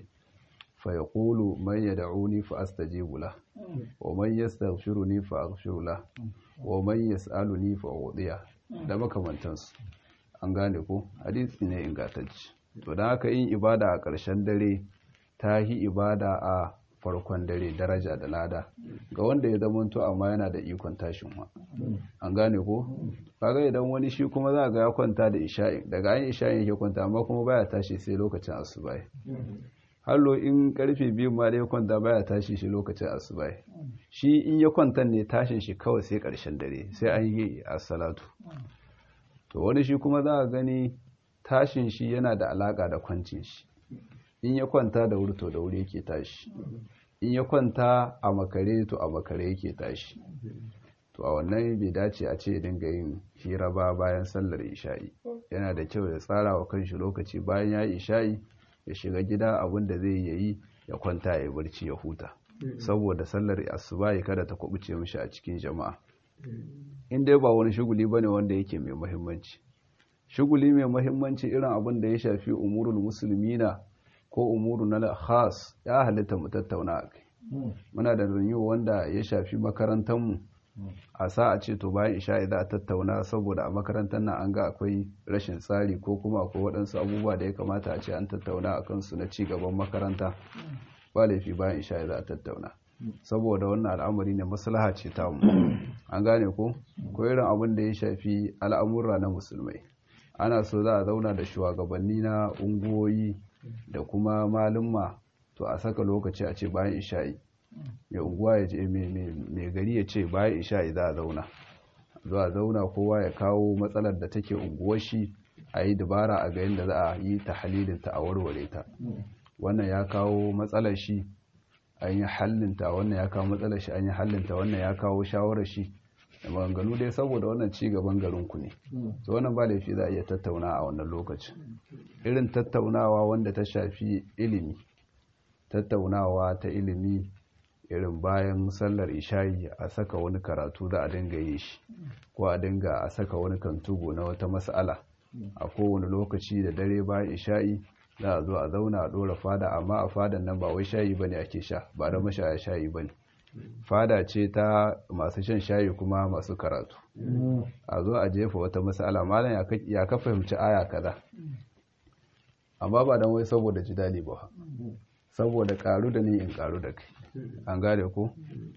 فيقول من يدعوني فأستجيب له ومن يستغفرني فأغفر له ومن يسألني فأعطيه da makamantansu an gane ko hadisi ne ingantacce to dan haka yin ibada a ƙarshen dare ta yi ibada a farkon dare daraja da lada ga wanda ya zamanto amma yana da ikon tashin wa an gane ko kaga idan wani shi kuma za ga ya kwanta da isha'i daga an isha'i yake kwanta amma kuma baya tashi sai lokacin asuba hallo in karfe biyu ma da ya kwanta baya tashi shi lokacin asuba shi in ya kwanta ne tashin shi kawai sai karshen dare sai an yi salatu to wani shi kuma za a gani tashin shi yana da alaka da kwancin shi in ya kwanta da wuri to da wuri yake tashi in ya kwanta a makare to a makare yake tashi to a wannan bai dace a ce dinga yin hira ba bayan sallar isha'i yana da kyau ya tsara wa kanshi lokaci bayan ya yi isha'i ya shiga gida abinda zai yayi ya kwanta ya barci ya huta saboda sallar asuba ya kada ta kubuce mishi a cikin jama'a in dai ba wani shuguli bane wanda yake mai muhimmanci shuguli mai muhimmanci irin abin da ya shafi umurul muslimina ko umuru na khas ya halitta mu tattauna a kai muna da renewal wanda ya shafi makarantar mu a sa a ce to bayan isha'i za a tattauna saboda a makarantar nan an ga akwai rashin tsari ko kuma akwai waɗansu abubuwa da ya kamata a ce an tattauna a kansu na cigaban makaranta ba laifi bayan isha'i za a tattauna saboda wannan al'amari ne maslaha ce ta mu an gane ko ko irin abin da ya shafi al'amurra na musulmai ana so za a zauna da shugabanni na unguwoyi da kuma malumma to a saka lokaci a ce bayan isha'i mai unguwa ya ce mai gari ya ce bayan isha'i za a zauna zuwa zauna kowa ya kawo matsalar da take unguwar shi a yi dabara a ga yadda za a yi ta halilinta a warware ta wannan ya kawo matsalar shi an yi hallinta wannan ya kawo matsalar shi an yi hallinta wannan ya kawo shawarar shi da maganganu dai saboda wannan ci gaban garinku ne to wannan ba laifi za a iya tattauna a wannan lokacin irin tattaunawa wanda ta shafi ilimi tattaunawa ta ilimi irin bayan sallar isha'i a saka wani karatu za a dinga yi shi ko a dinga a saka wani kantugo na wata mas'ala a kowane lokaci da dare bayan isha'i za a zo a zauna a ɗora fada amma a fadan nan ba wai shayi bane ake sha ba da mashaya shayi bane fada ce ta masu shan shayi kuma masu karatu a zo a jefa wata mas'ala malam ya ka fahimci aya kaza amma ba dan wai saboda jidali ba saboda karu da ni in karu da kai an gane ko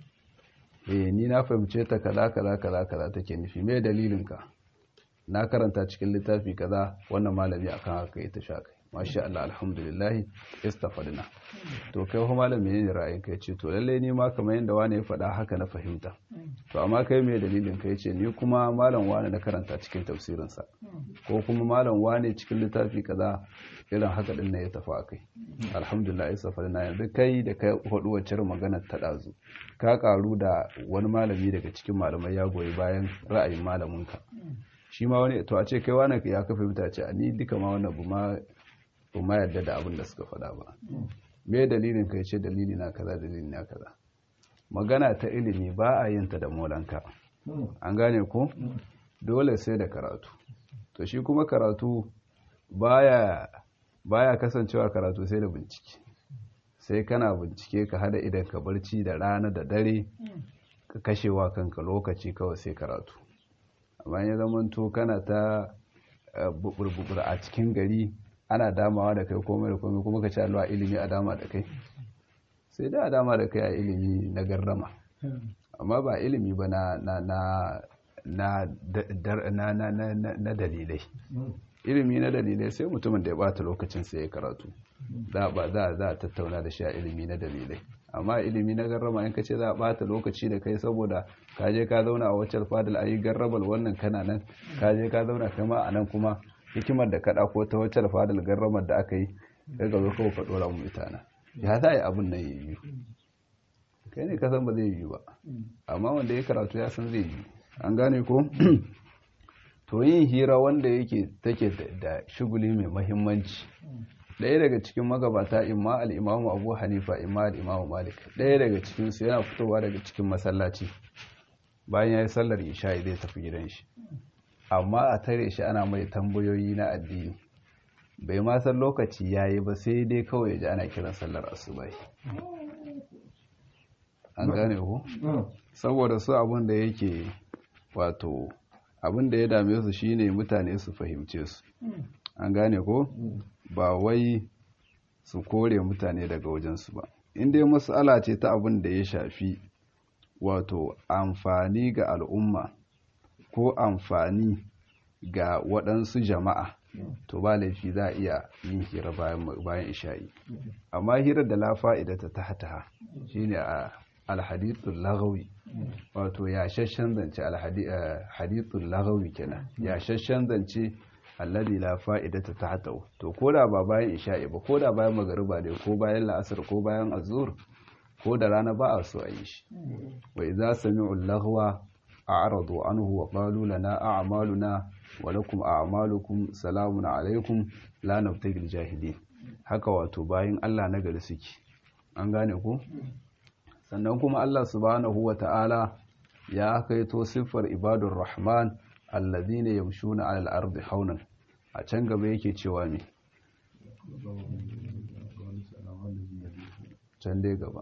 eh ni na fahimce ta kaza kaza kaza kaza take nufi me dalilin ka na karanta cikin littafi kaza wannan malami akan haka ita sha kai masha Allah alhamdulillah istafadna to kai ho malam menene ra'ayin ka yace to lalle ni ma kamar yanda wani ya faɗa haka na fahimta to amma kai me dalilin ka yace ni kuma malam wani na karanta cikin tafsirin sa ko kuma malam wani cikin littafi kaza irin haka din ne ya tafi akai alhamdulillah istafadna yanzu kai da kai hudu wacce magana ta dazu ka karu da wani malami daga cikin malamai ya goyi bayan ra'ayin malamin ka shi ma wani to a ce kai wani ya ka fahimta ce a ni duka ma wannan bu ma ba ma yarda da abin da suka faɗa ba me dalilin kai ce dalili na kaza dalili na kaza magana ta ilimi ba a yin ta da molanka an gane ko dole sai da karatu to shi kuma karatu baya baya kasancewa karatu sai da bincike sai kana bincike ka hada idan ka barci da rana da dare ka kashewa kanka lokaci kawai sai karatu amma ya zamanto kana ta bubur a cikin gari ana damawa da kai komai da komai kuma ka ci alwa ilimi a dama da kai sai da a dama da kai a ilimi na garrama amma ba ilimi ba na na na na dalilai ilimi na dalilai sai mutumin da ya bata lokacin sai ya karatu za ba za za a tattauna da shi a ilimi na dalilai amma ilimi na garrama in ka ce za a bata lokaci da kai saboda ka je ka zauna a wacce fadil ayi garrabal wannan kana nan ka je ka zauna kai ma a nan kuma hikimar da ka ko ta wacce fadil garramar da aka yi daga zo kawai ka dora mu itana ya za a yi abin nan yi kai ne ka san ba zai yi ba amma wanda ya karatu ya san zai yi an gane ko to yin hira wanda yake take da shuguli mai mahimmanci ɗaya daga cikin magabata imma al'imamu abu hanifa imma al'imamu malik ɗaya daga cikinsu yana fitowa daga cikin masallaci bayan ya yi sallar isha'i zai tafi gidan shi amma a tare shi ana mai tambayoyi na addini bai ma san lokaci ya yi ba sai dai kawai ji ana kiran sallar asubai an gane ku saboda su abin da yake wato abin da ya dame su shine mutane su fahimce su an gane ko ba wai su kore mutane daga wajensu ba in dai matsala ce ta abin da ya shafi wato amfani ga al'umma ko amfani ga waɗansu jama'a to ba laifi za a iya yin hira bayan isha'i amma hirar da la fa'idata ta hataha shine a alhadithul lagawi wato yashashen zance alhadithul lagawi kenan yashashen zance alladhi la fa'idata tahtahu to koda ba bayan isha'i ba koda bayan magariba ne ko bayan la'asar ko bayan azur ko da rana ba a so a yi shi wa idza sami'u al-laghwa a'radu anhu wa qalu lana a'maluna wa lakum a'malukum salamun alaykum la nabtagil jahilin haka wato bayan Allah na gari suke an gane ku sannan kuma Allah subhanahu wa ta'ala ya kaito siffar ibadur rahman alladhina yamshuna 'alal ardi haunan a can gaba yake cewa me can dai gaba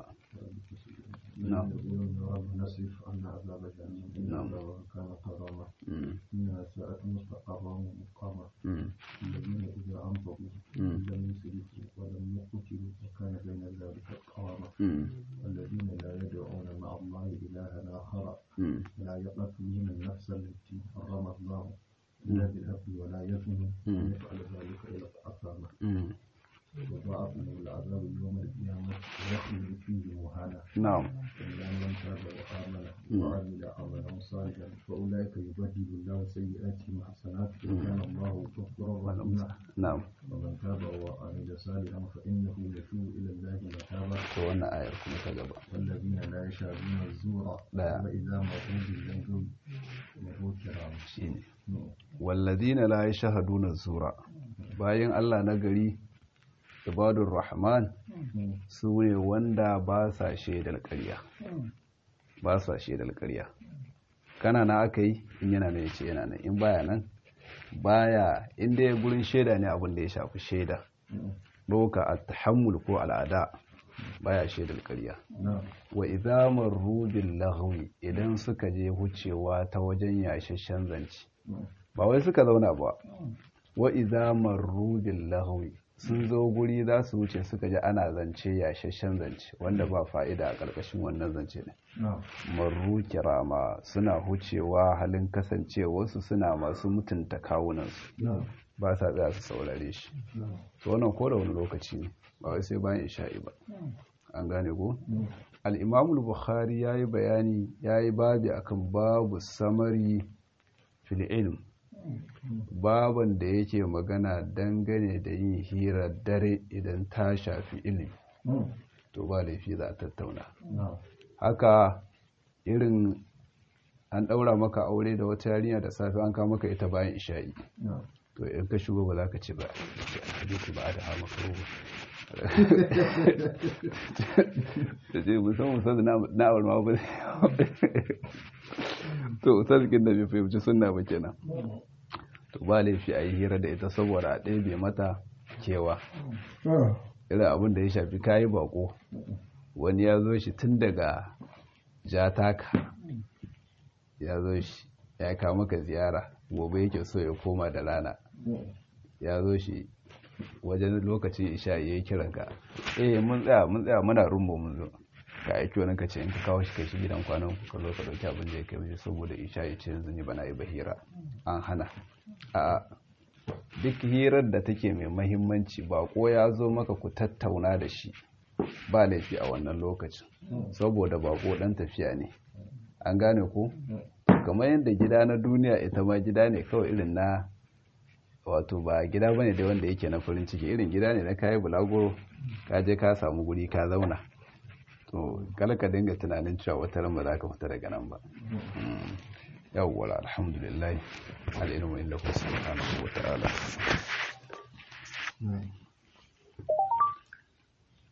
نعم نصف أن عذاب جهنم كان حراما إنها ساءت مستقرا ومقاما الذين إذا أنفقوا لم يسرفوا ولم يقتلوا وكان بين ذلك قواما الذين لا يدعون مع الله إلها آخر لا يقتلون النفس التي حرم الله إلا بالحق ولا يزنون يفعل ذلك إلى أثاما وضاعف له العذاب يوم القيامة ويخلد فيه مهانا نعم إلا من تاب وآمن وعمل عملا صالحا فأولئك يبدل الله سيئاتهم حسنات وكان الله غفورا رحيما نعم ومن تاب وعمل صالحا فإنه يتوب إلى الله متابا to wannan ayar kuma ta gaba والذين لا يشهدون الزور لا. وإذا مروا باللغو مروا كراما shine walladina la yashhaduna zura bayan Allah na gari ibadur rahman su ne wanda ba sa shaidar ƙarya ba sa shaidar ƙarya kana na aka yi in yana nan yace yana nan in baya nan baya inda ya gurin shaida ne abin da ya shafi shaida doka at-tahammul ko al'ada baya shaidar ƙarya نعم wa idza marru bil lahwi idan suka je wucewa ta wajen yashashen zance ba wai suka zauna ba wa idza marru bil lahwi sun zo guri za su wuce suka ji ana zance yashashen zance wanda ba fa'ida a ƙarƙashin wannan zance ne نعم marru kirama suna hucewa halin kasancewarsu suna masu mutunta kawunansu نعم ba sa tsaya su saurare shi نعم to wannan ko da wani lokaci ne ba wai sai bayan isha'i ba an gane ko al'imamul bukhari ya yi bayani ya yi babi akan babu samari fil ilm baban da yake magana dangane da yin hira dare idan ta shafi ilimi to ba laifi za a tattauna نعم haka irin an ɗaura maka aure da wata yarinya da safe an kawo maka ita bayan isha'i نعم to in ka shigo ba za ka ce ba hadisi ba da hama da ce musamman ustaz na awar ma ba to ustaz kin da bai fahimci sunna ba kenan to ba laifi a yi hira da ita saboda a ɗebe mata kewa irin abin da ya shafi kayi bako wani ya zo shi tun daga jataka ya zo shi ya kawo maka ziyara gobe yake so ya koma da rana ya zo shi wajen lokacin isha ya yi kiran ka eh mun tsaya mun tsaya muna rumbo mun zo ka aiki wani ka ce in ka kawo shi kai shi gidan kwanan ku ka zo ka dauki abin da ya kai mishi saboda isha ya ce yanzu ni bana yi bahira an hana a duk hirar da take mai mahimmanci bako ya zo maka ku tattauna da shi ba laifi a wannan lokacin saboda bako dan tafiya ne an gane ku kamar yadda gida na duniya ita ma gida ne kawai irin na wato ba gida bane da wanda yake na farin ciki irin gida ne na kayi bulaguro ka je ka samu guri ka zauna to kala ka dinga tunanin cewa wata ran ba za ka fita daga nan ba yawwa alhamdulillah al'ilmu inda ku subhanahu wa ta'ala